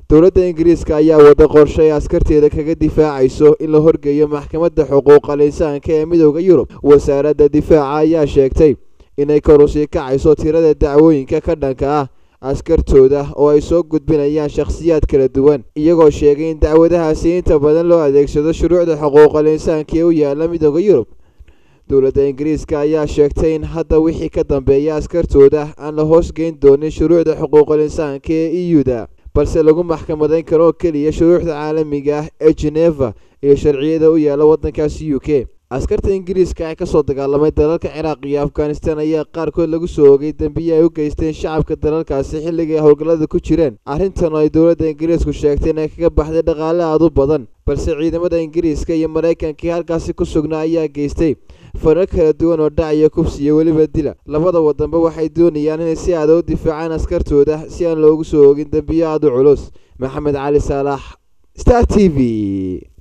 dowladda ingiriiska ayaa wada qorshe ay askarteeda kaga difaacayso in la horgeeyo maxkamadda xuquuqal insaanka ee midooda yurub wasaaradda difaaca ayaa sheegtay inay kor usii kacayso tirada dacwooyinka ka dhanka ah askartooda oo ay soo gudbinayaan shakhsiyaad kala duwan iyagoo sheegay in dacwadahaasi inta badan loo adeegsado shuruucda xuquuqal insaanka ee u yaala midooda yurub dowladda ingiriiska ayaa sheegtay in hadda wixii ka dambeeya askartooda aan la hoosgeyn doonin shuruucda xuquuqal insaanka ee e u-da balse lagu maxkamadayn karo oo keliya shuruucda caalamiga ah ee geneva iyo sharciyada u yaala waddankaasi u k askarta ingiriiska ee kasoo dagaalamay dalalka ciraaq iyo afghanistan ayaa qaarkood lagu soo ogay dembiyi ay u geysteen shacabka dalalkaasi xilligii ay howlgallada ku jireen arrintan oo ay dowladda ingiriisku sheegtay inay kaga baxday dhaqaale aad u badan balse ciidamada ingiriiska iyo maraykankii halkaasi ku sugnaa ayaa geystay farar kala duwan oo dhac iyo kubsi iyo weliba dila labada wadanba waxay doonayaan inay si aada u difaacaan askartooda si aan loogu soo ogin dembiyo aada u culus maxamed cali saalax star t v